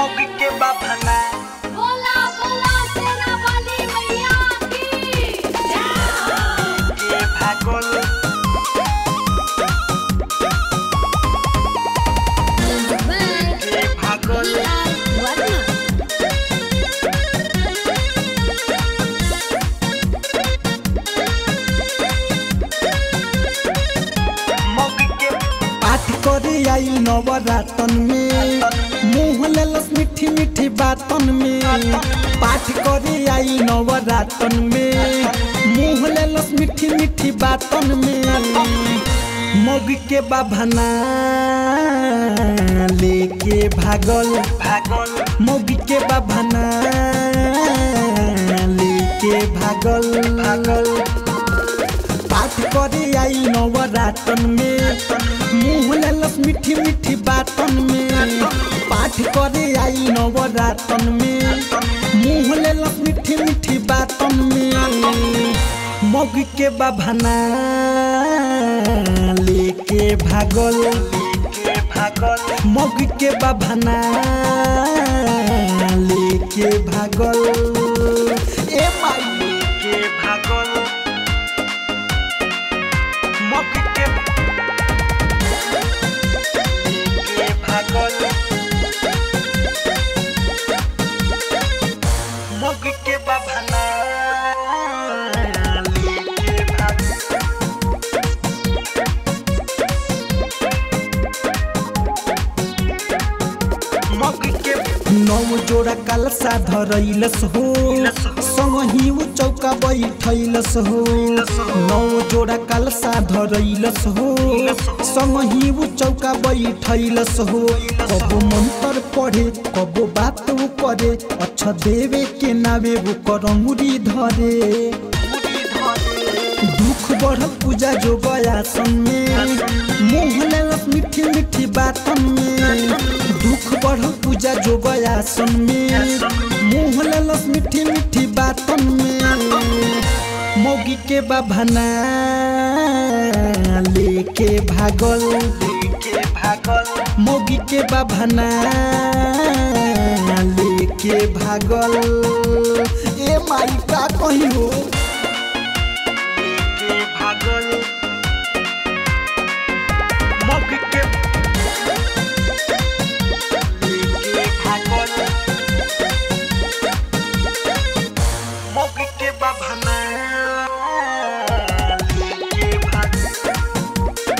मौगी के बाभना बोला बोला शेरा वाली मैया की जय के भागल के भागल मौगी के पाठ करे आई नवरातन में मुँह लेलस मीठी मीठी बातन में पाठ करे आई नवरातन में मुँह लेलस मीठी मीठी बातन में मौगी के बाभना लेके भागल भागल मौगी के बाभना लेके भागल भागल पाठ करे आई नवरातन में मुँह लेलस मीठी मीठी बातन में पाठ करे आई नवरातन में मुँह लेलस मीठी मीठी बातन में मौगी के बाभना लेके भागल के भागल मौगी के बाभना लेके भागल ए माई के भागल मौगी के के भागल मौगी के बाभना के भागल मौगी के नौ जोड़ा कलसा धरैलस हो संगही उ चौका बैठैलस हो नौ जोड़ा कलसा धरैलस हो संगही उ चौका बैठैलस हो कबो मंत्र पढ़े कबो बात उ करे अच्छा देवे के नावे वो करंगुरी धरे दुख बढ़ल पूजा जो बयासन में मुँह लेलस मीठी मीठी बातन में दुख बढ़ल पूजा जो बयासन में मुँह लेलस मीठी मीठी बातन में मौगी के बाभना लेके भागल के भागल मौगी के बाभना लेके भागल ए माई का कही हो के भागल मौगी के के भागल मौगी के बाभना के भागल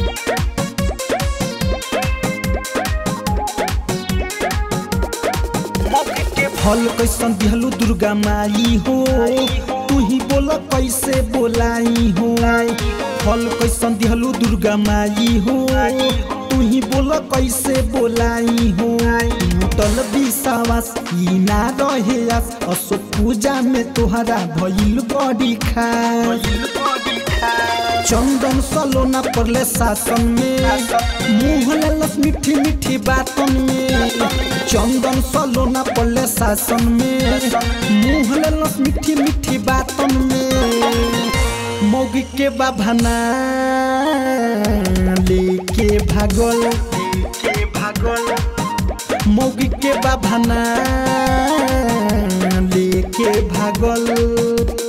मौगी के फल कैसन दिहलु दुर्गा माई हो तू ही बोल कैसे बोलाई हो फल कैसन दिहलु दुर्गा माई हो तू ही बोल कैसे बोलाई हो टूटल विश्वास ई ना रहे आस असो पूजा में तोहरा भइल बड़ी खास चंदन सलोना पड़ले शासन में मुँह लेलस मीठी मीठी बातन में चंदन सलोना पड़ले शासन में मुँह लेलस मीठी मीठी बातन में मौगी के बाभना लेके भागल के भागल मौगी के बाभना लेके भागल